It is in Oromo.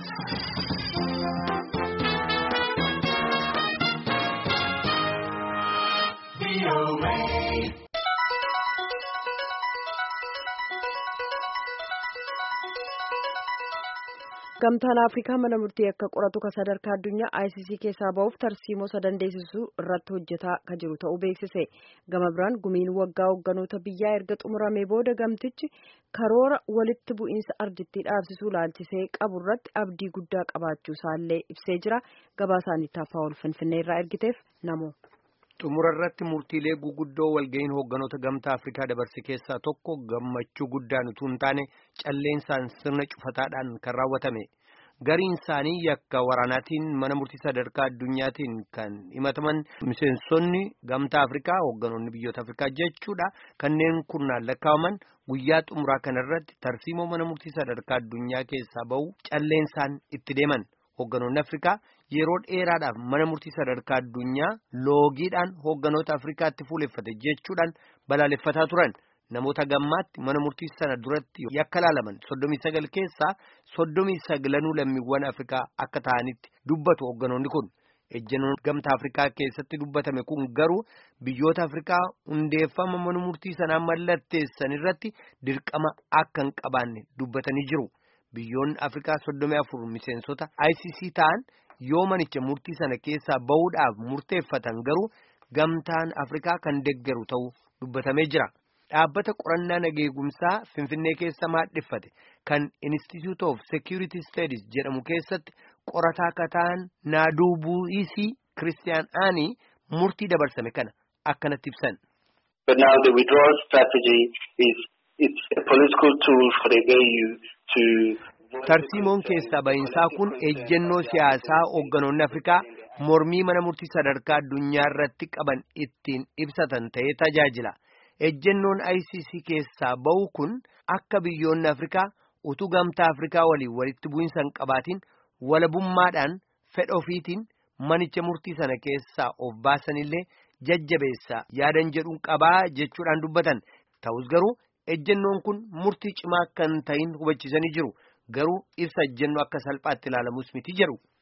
Gamtaan Afrikaa mana murtii akka qoratu kan sadarkaa addunyaa ICC keessaa ba'uuf tarsiimoo sadandeessisuu irratti hojjetaa kan jiru ta'uu beeksise. Gama biraan gumiin waggaa hoogganoota biyyaa erga xumuramee booda gamtichi karoora walitti bu'iinsa ardittii dhaabsisuu laalchisee qabu irratti abdii guddaa qabaachuu isaallee ibsee jira. Gabaasaan Taaffaa ol Finfinnee irraa ergiteef namo. xumura irratti murtiilee guguddoo walga'iin hoogganoota gamtaa afrikaa dabarse keessaa tokko gammachuu guddaan utuu hin taane calleensaan sirna cufataadhaan kan raawwatame gariin isaanii yakka waraanaatiin mana murtii sadarkaa addunyaatiin kan himataman miseensonni gamtaa afrikaa hoogganoonni biyyoota afrikaa jechuudha kanneen kurnaan lakkaa'aman guyyaa xumuraa kanarratti tarsiimoo mana murtii sadarkaa addunyaa keessaa ba'u calleensaan itti deeman. Hoogganoonni Afrikaa yeroo dheeraadhaaf mana murtii sadarkaa addunyaa loogiidhaan hoogganoota Afrikaatti fuuleffate jechuudhaan balaaleffataa turan namoota gammaatti mana murtii sana duratti yakka laalaman soddomii sagal keessaa soddomii sagalanuu lammiiwwan Afrikaa akka ta'anitti dubbatu hoogganoonni kun ejjennoon gamtaa Afrikaa keessatti dubbatame kun garuu biyyoota Afrikaa hundeeffama mana murtii sanaa mallatteessan irratti dirqama akka hin qabaanne dubbatanii jiru. Biyyoonni Afrikaa soddomii afur miseensota ICC ta'an yoo manicha murtii sana keessaa bahuudhaaf murteeffatan garuu gamtaan Afrikaa kan deggeru ta'uu dubbatamee jira. Dhaabbata qorannaa nageegumsaa Finfinnee keessa maadhiffate kan Institute of Security Studies jedhamu keessatti qorataa akka ta'an Naadubu'isii Kiristiyaan Aanii murtii dabarsame kana akkanatti ibsan. But now the withdrawal strategy is it's a political tool for the AU to Tarsiimoon keessaa bahinsaa kun ejjennoo siyaasaa hoogganoonni Afrikaa mormii mana murtii sadarkaa addunyaa irratti qaban ittiin ibsatan ta'ee tajaajila. Ejjennoon ICC keessaa bahu kun akka biyyoonni Afrikaa utuu gamtaa Afrikaa waliin walitti bu'insa hin qabaatiin walabummaadhaan fedha ofiitiin manicha murtii sana keessaa of baasanillee jajjabeessa yaadan jedhuun qabaa jechuudhaan dubbatan. Ta'us garuu ejjennoon kun murtii cimaa kan ta'in hubachiisanii jiru. Garuu ibsa ejjennoo akka salphaatti ilaalamus miti jedhu.